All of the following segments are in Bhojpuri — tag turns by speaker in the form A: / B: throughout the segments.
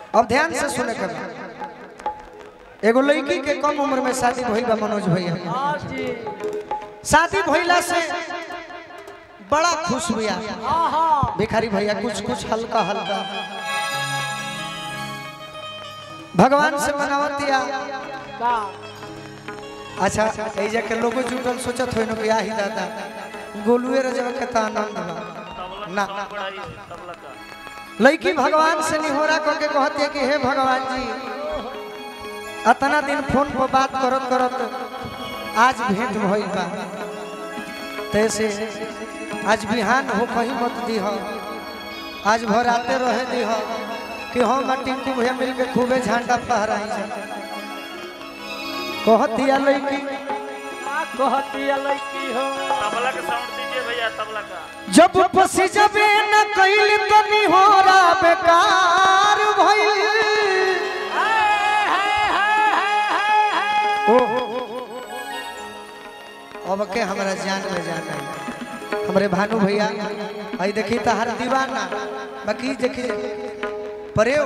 A: अब ध्यान से सुने के बा। एगो लड़की के कम उम्र में शादी भइल बा मनोज भैया
B: हाँ जी
A: शादी भइला से बड़ा खुश हुआ
B: हाँ हाँ
A: भिखारी भैया कुछ कुछ हल्का हल्का भगवान से मनावतिया
B: का
A: अच्छा ऐ जाके लोगो जुटल सोचत होइनो कि आही दादा गोलुए रजवा के त आनंद बा ना लड़की भगवान से निहोरा करके कहती है कि हे भगवान जी अतना दिन फोन पर बात करत करत आज भेंट भइल बा तैसे आज बिहान हो कहीं मत दी हो आज भर आते रहे दी हो कि हम और टिंकू भैया मिल के खूबे झंडा फहराई जा कहती है लड़की
B: का कहती है लड़की हो
C: तबला का साउंड दीजिए भैया तबला का
A: जब पसी जबे न कैल तनी हो रा बेकार भइल ओ अब के हमरा जान में जान आई हमरे भानु भैया आई देखी त हर दीवाना बाकी देखी परेओ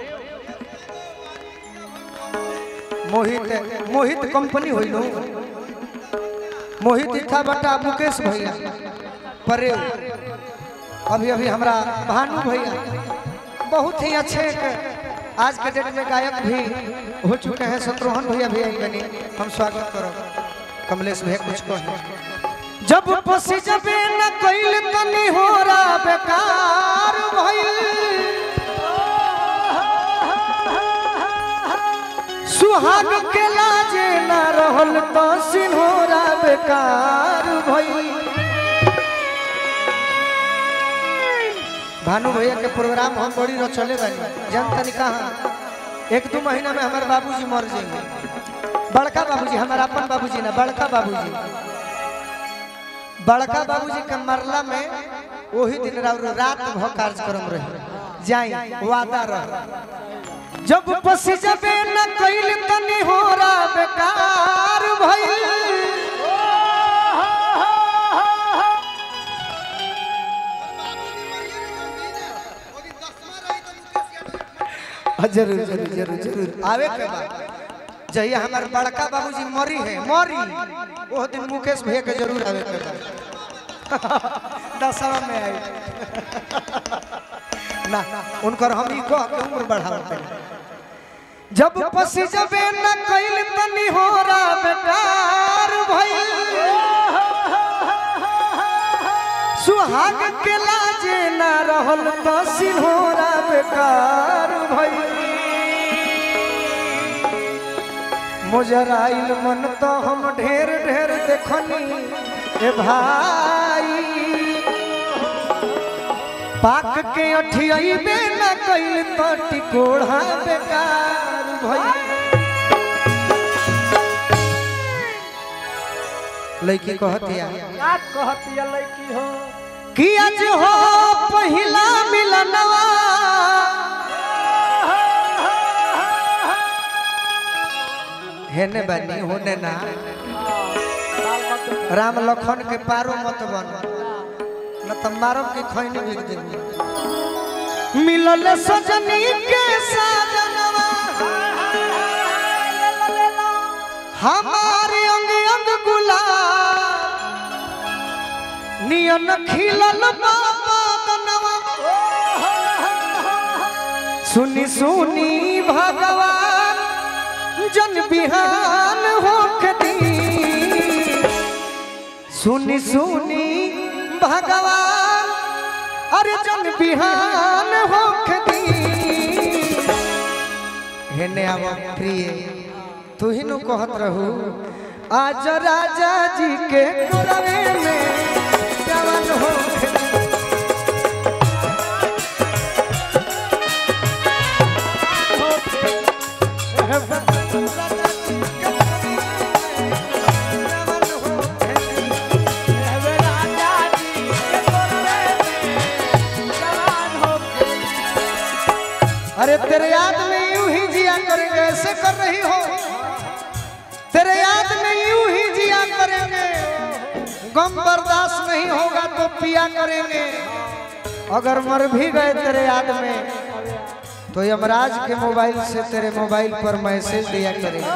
A: मोहित मोहित कंपनी होइलो मोहित इथा बटा मुकेश भैया परेओ अभी अभी हमरा भानु भैया बहुत ही अच्छे एक आज के डेट में गायक भी हो चुके हैं शत्रुघ्न भैया भी आई बनी हम स्वागत करो कमलेश भैया कुछ कहो जब पसी जबे न कैल तनी हो रा बेकार भइल सुहाग के लाजे न रहल तो सिन्होरा बेकार भइल भानु भैया के प्रोग्राम हम बड़ी रचले बानी जान तनी कहाँ एक दो महीना में हमारे बाबूजी मर जाएंगे बड़का बाबूजी हमारा अपन बाबूजी ना बड़का बाबूजी बड़का बाबूजी के मरला में वही दिन रात रात भर कार्यक्रम रहे जाई वादा रहे जब बस जबे न कैल तनी हो रा बेकार भइल हाँ, जरूर जरूर जरूर जरूर आवे के बाद जहिया हमार बड़का बाबूजी मरी है मरी वो दिन मुकेश भैया के जरूर आवे के बाद दसवा में आई ना उनकर हम ई कह के उम्र बढ़ावते जब पसी जबे न कैल तनी हो रा बेकार भइल सुहाग के लाजे न रहल तो सिन्होरा बेकार भइल मुजराइल मन तो हम ढेर ढेर देखनी ए भाई पाक के अठियाइबे न कैल तो टिकोड़ा बेकार भइल लड़की कहतिया
B: का कहती है लड़की हो
A: कि आज हो पहिला मिलनवा हेने बनी होने ना
B: लाल मत
A: राम लखन के पारो मत बन न त मारब के खैनी बिक देबी मिलल सजनी के साजनवा हमारे अंग अंग गुलाब नियन खिलल बाबा दनवा सुनी सुनी भगवान जन बिहान होखती सुनी सुनी भगवान अरे जन बिहान होखती हेने आव प्रिय तू ही नु कहत रहू आज राजा जी के कोरवे में जवान होखती अरे तेरे याद में यूं ही जिया करेंगे ऐसे कर रही हो तेरे याद में यूं ही जिया करेंगे गम बर्दाश्त नहीं होगा तो पिया करेंगे अगर मर भी गए तेरे याद में तो यमराज के मोबाइल से तेरे मोबाइल पर मैसेज दिया करेगा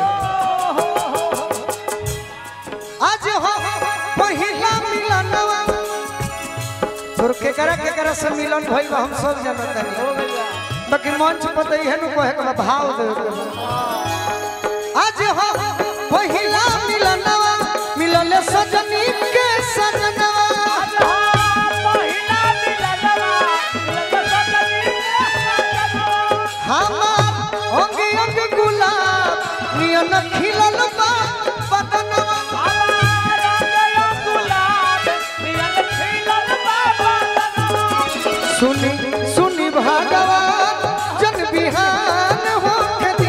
A: आज हो पहिला मिलनवा तोर केकरा केकरा से मिलन भइल बा, हम सब जानत
B: हो
A: हनी
B: गया
A: बाकी मंच पर तो इहे नु कहे के बा, भाव दे के बा। आज हो पहिला मिलनवा मिलले सजनी के सजनवा
B: आज हाँ पहिला मिलनवा मिलन सजनी के सजनवा
A: हमार अंगे अंग गुलाब नियन खिलल बा बदनवा
B: हमार गया गुलाब मिलन खिलल बाबा
A: सुनी सुनी भगवान जन बिहान हो दी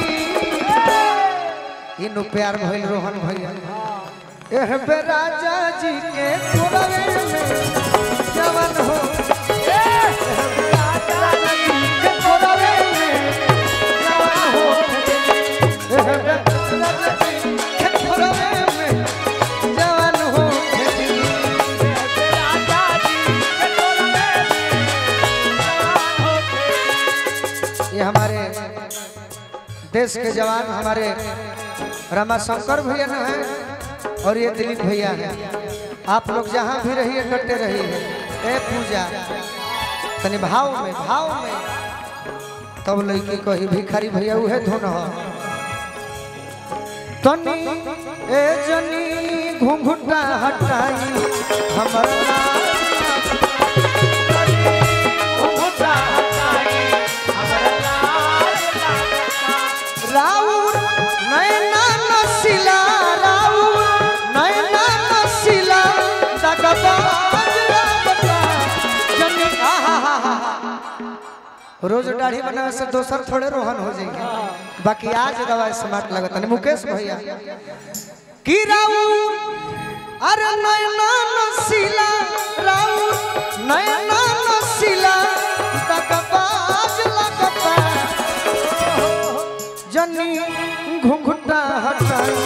A: इनु प्यार भइल रोहन भैया एह बे राजा जी के कोरवे में जवन हो एह बे राजा जी के कोरवे में जवन हो एह बे राजा जी के कोरवे में जवन हो
B: राजा जी के कोलवे में जवान होके
A: ये हमारे देश के जवान हमारे रमाशंकर भैया न है और ये दिलीप भैया है आप लोग जहाँ भी रहिए डटे रहिए ए पूजा तनी भाव में भाव में तब लड़की कही भिखारी भैया उहे धुन हो तनी ए जनी घुंघुटा हटाई हमर
B: घुंघटा हटाई हमरा लाज लागता
A: राउर नैना नसिला राउर नैना नसिला दगबाज लागता जनी आहा हा हा रोज दाढ़ी बनावे से दोसर थोड़े रोहन हो जाएंगे बाकी आज दवा स्मार्ट लगता नहीं मुकेश भैया की राउर अरे नैना नसिला राउर नैना नसिला दगबाज लगता जनी घुंघुटा हटाई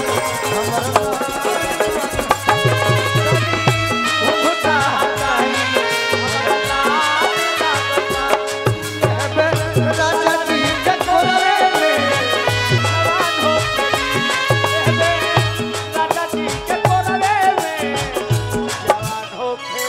B: घुंघटा हटाई हमरा लाज लागता
A: राजा जी के कोरे में
B: जवान होके राजा जी के कोलवे में जवान होके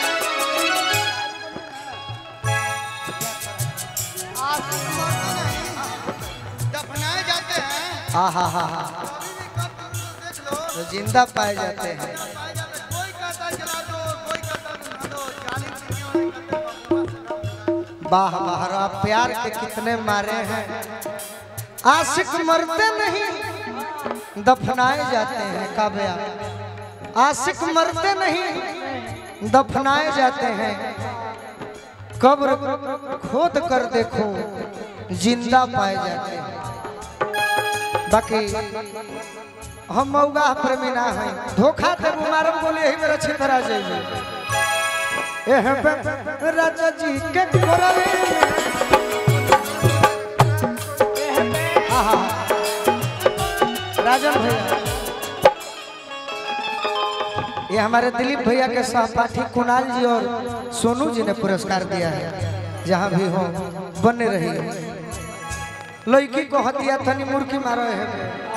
D: दफनाए जाते हैं
A: हा हा हा हा
D: देख लो
A: तो जिंदा पाए जाते हैं
D: पाए जाते कोई कहता है जला दो कोई कहता है बुझा दो चालीस दुनिया में कहते हैं बबुआ से
A: वाह वाह रा प्यार के कितने मारे हैं आशिक मरते नहीं दफनाए जाते हैं काव्या आशिक मरते नहीं दफनाए जाते हैं कब्र खोद कर देखो जिंदा पाए जाते हैं बाकी हम मऊगा प्रेमी ना हैं धोखा दे मारम बोले यही मेरा छितरा जाइए एह बे राजा जी के कोरवे में आहा राजन भैया ये हमारे दिलीप भैया के सहपाठी कुणाल जी और सोनू जी ने पुरस्कार दिया है जहाँ भी हो बने रहिए लड़की को हतिया थनी मुर्की मारो है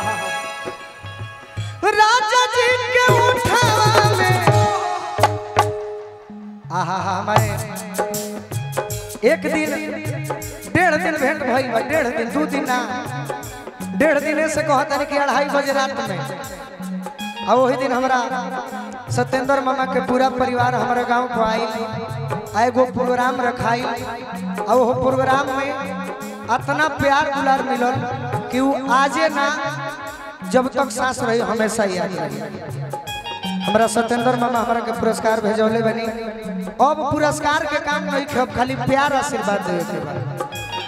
A: राजा जी के उठावा में आहा हा हमारे एक दिन डेढ़ दिन भेंट भइल बा डेढ़ दिन दू दिन ना डेढ़ दिन से कहता कि अढ़ाई बजे रात में आ वही दिन हमरा सत्येंद्र मामा के पूरा परिवार हमारे गांव को आई आ एगो प्रोग्राम रखाई आ वो प्रोग्राम में इतना प्यार दुलार मिलल कि वो आजे ना जब तक सांस रही हमेशा याद रही हमरा सत्येंद्र मामा हमरा के पुरस्कार भेजौले बनी अब पुरस्कार के काम नहीं खेब खाली प्यार आशीर्वाद देवे के बा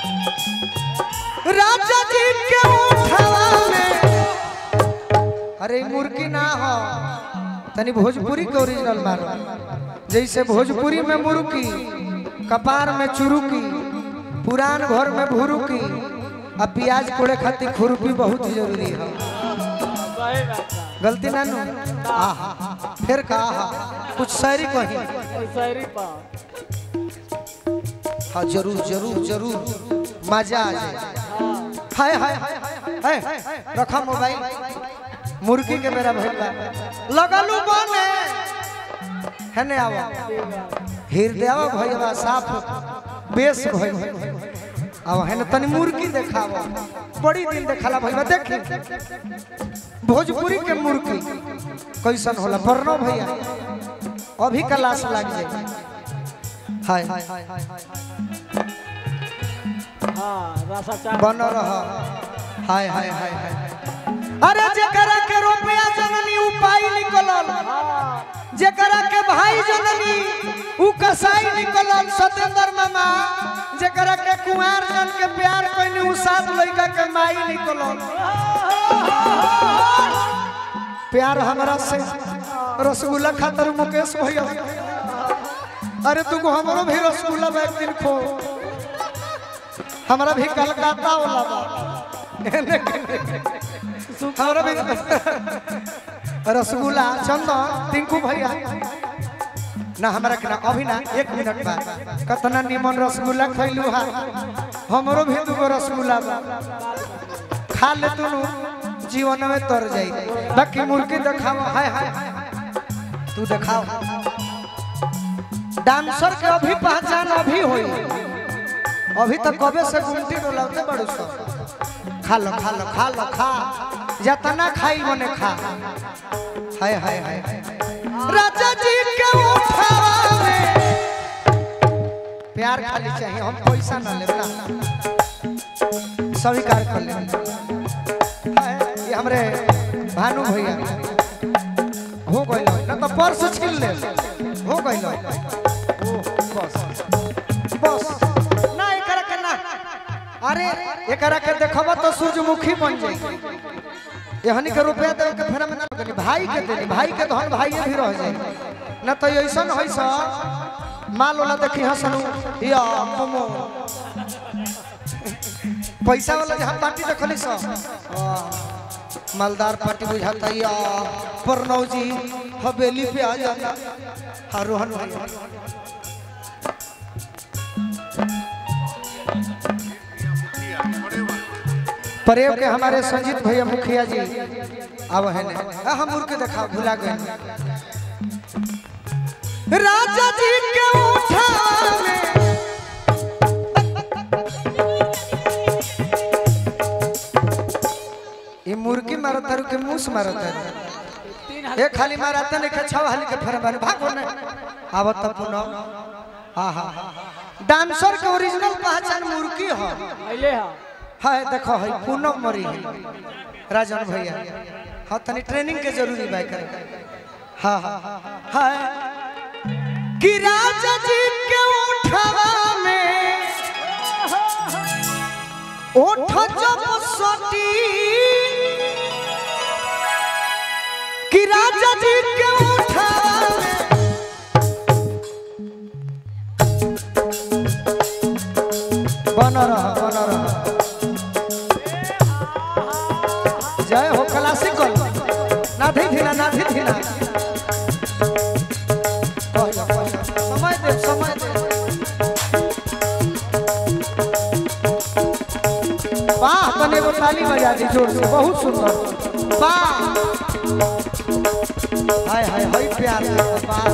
A: राजा जी के उठावा में अरे ई मुर्गी ना हो तनी भोजपुरी के ओरिजिनल मारो जैसे भोजपुरी में मुर्गी कपार में चुरुकी पुरान घर में भुरुकी आ प्याज कोड़े खातिर खुरपी बहुत जरूरी है
B: सही बात बा।
A: गलती ना नु आहा फिर का आहा कुछ शायरी कही
B: शायरी पा
A: हाँ जरूर जरूर जरूर मजा आ जाए हाय हाय हाय रखा मोबाइल मुर्गी के मेरा भइल बा लगलू बने हेने आवा हृदय भइल साफ बेस भइल अब हेने तनी मुर्गी देखावा बड़ी दिन देखाला भइल बा देखी भोजपुरी के मुर्गी कैसन होला बरनो भैया अभी कलाश लाग जाए हाय
B: हाँ रसा चाट
A: बन रह हाय हाय हाय हाय अरे जेकरा के रुपया जननी उपाय निकलल
B: हाँ
A: जेकरा के भाई जननी उ कसाई निकलल सतेंद्र मामा जेकरा के कुंवार जन के प्यार कइनी उ सात लइका के माई निकलल प्यार हमरा से रसगुल्ला खातर मुकेश भैया अरे तू हमरो भी रसगुल्ला बा एक दिन खो हमरा भी कलकत्ता वाला बा हमरा भी रसगुल्ला चंदन टिंकू भैया ना हमरा के ना अभी ना एक मिनट बाद कतना निमन रसगुल्ला खैलू हा हमरो भी दुगो रसगुल्ला बा खा ले तू जीवन में तर जाई बाकी मुर्गी देखाओ हाय हाय तू देखाओ डांसर के अभी पहचान अभी होई अभी तक कबे से गुमटी डोलाते बड़ू सब खा लो खा लो खा लो खा जतना खाई मने खा हाय हाय हाय राजा जी के उठावा में प्यार खाली चाहिए हम पैसा ना ले ना स्वीकार कर ले हाय, ये हमरे भानु भैया हो गइल ना तो पर्स छीन ले हो गइल बस बस ना एकरा के ना अरे एकरा के देखबा तो सूरजमुखी बन जाई यहनी के रुपया देवे के फेरा में ना लगनी भाई के देनी भाई के धन भाई भी रह जाए ना तो ऐसन है सा माल वाला देखी हसनु या मोमो पैसा वाला जहाँ पार्टी देखली सा आ, मालदार पार्टी बुझाता या प्रणव जी हवेली पे आ जाता हाँ रोहन भैया प्रेम के हमारे संजीत भैया मुखिया जी अब है ने आ, हम उड़ के देखा भुला गए राजा जी के उठा में ये मुर्गी मारत तारू के मूस मारत है
B: तीन
A: ए खाली मारत नहीं के छाव हाली के फेर मार भागो ने आवत त पुनः हा हा डांसर के ओरिजिनल पहचान मुर्गी हो
B: अइले हा
A: हाय देखो है पूनम मरी है राजन भैया हाँ तनी ट्रेनिंग के जरूरी बा करे हाँ हाँ हाय कि राजा जी के उठवा में ओठ जब सटी कि राजा जी के उठवा में बन रहा बन रहा जय हो क्लासिकल नाधी धीना नाधी धीना कहला, कहला। समय दे समय दे वाह तने एगो ताली बजा दी जोर से बहुत सुंदर वाह हाय हाय हाय प्यार वाह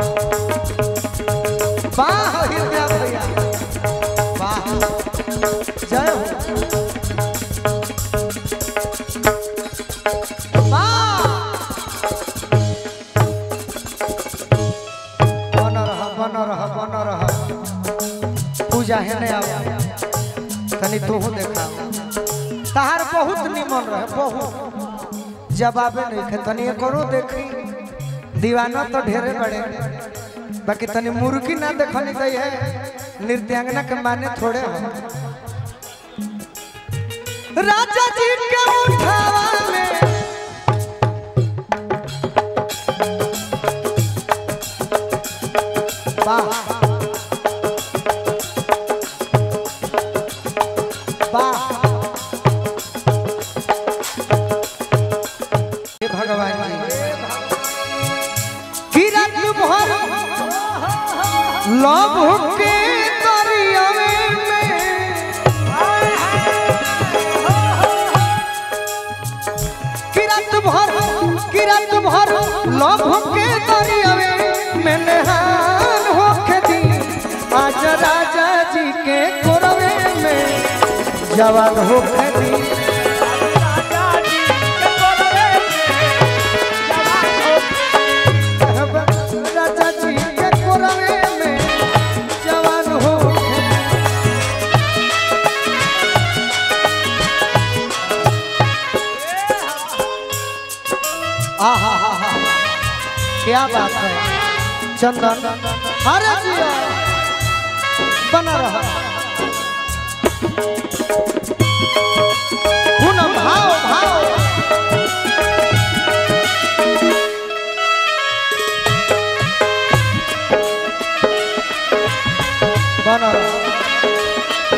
A: वाह हृदय भैया वाह जय हो बन रहा बन रहा बन रहा पूजा है नहीं आवा तनी तू देखा तहार बहुत निमन रहे बहुत जवाबे नहीं खे तनी करो देखी दीवाना तो ढेरे बड़े बाकी तनी मुर्गी ना देखनी गई है नृत्यांगना के माने थोड़े हो राजा जी के उठावा में वाह वाह हे भगवान जी कि रात भर लव के दरियावे में लभ के दरियावे में नहान होके दी आज राजा जी के कोरवे में जवान होके दी राजा जी के कोरवे में जवान होके दी आहा हा हा क्या बात है चंदन अरे जिया बना रहा पूनम भाव भाव बना रहा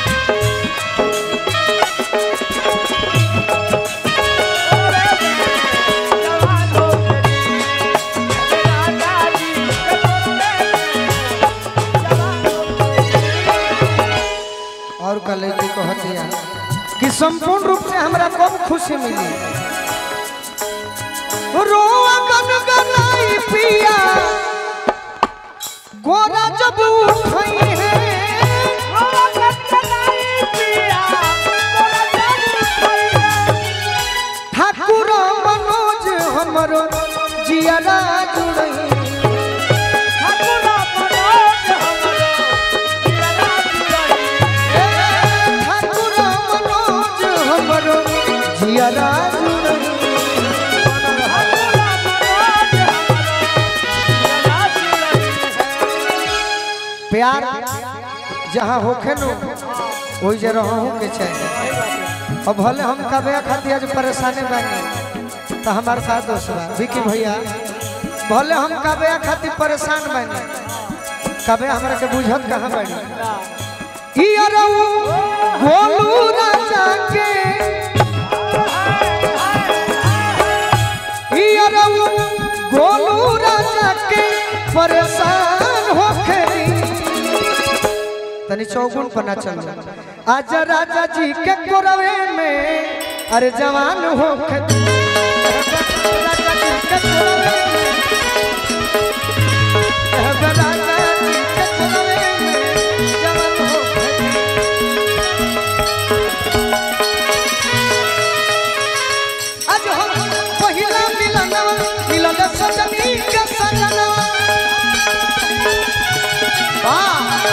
A: और कल जी कहते हैं कि संपूर्ण रूप से हमरा कब खुशी मिली रोआ गन गनाई पिया गोरा जब उठई है ठाकुर मनोज हमरो जियारा जुड़ई ठाकुर मनोज हमरो जियारा जुड़ई प्यार जहाँ होखे नो वही जे रहूं के चाहिए अब भले हम कबे खातिर आज परेशानी बनी तो हमार का दोष बा विकी भैया भले हम कबे खातिर परेशान बनी कबे हमरा के बुझत कहाँ बनी ई अरऊ गोलू राजा के ई अरऊ गोलू राजा के परेशान होखे तनी चौगुन पर ना चल आज राजा जी के कोरवे में अरे जवान हो आज हम पहिला मिलनवा मिलन सजनी के सजनवा वाह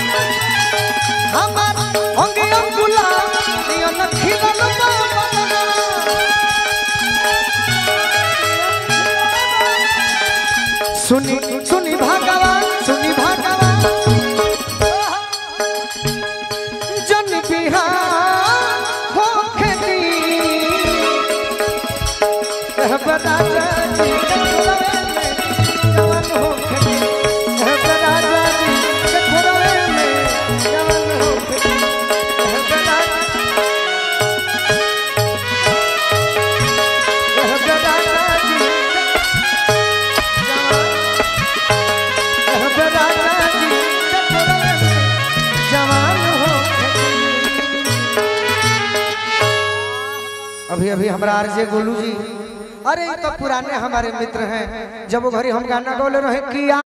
A: हमार अंगे अंगुला नियन खिलन बा बनवा। सुनी सुनी भगवान सुनी भगवान जन बिहार हो खेती राजा जी के खुलवे में जवान हो खेती राजा जी के खुलवे में जवान हो खेती राजा जी अभी अभी हमारा आरजे गोलू जी अरे ये तो पुराने हमारे मित्र हैं जब वो घड़ी हम गाना गौले रहे किया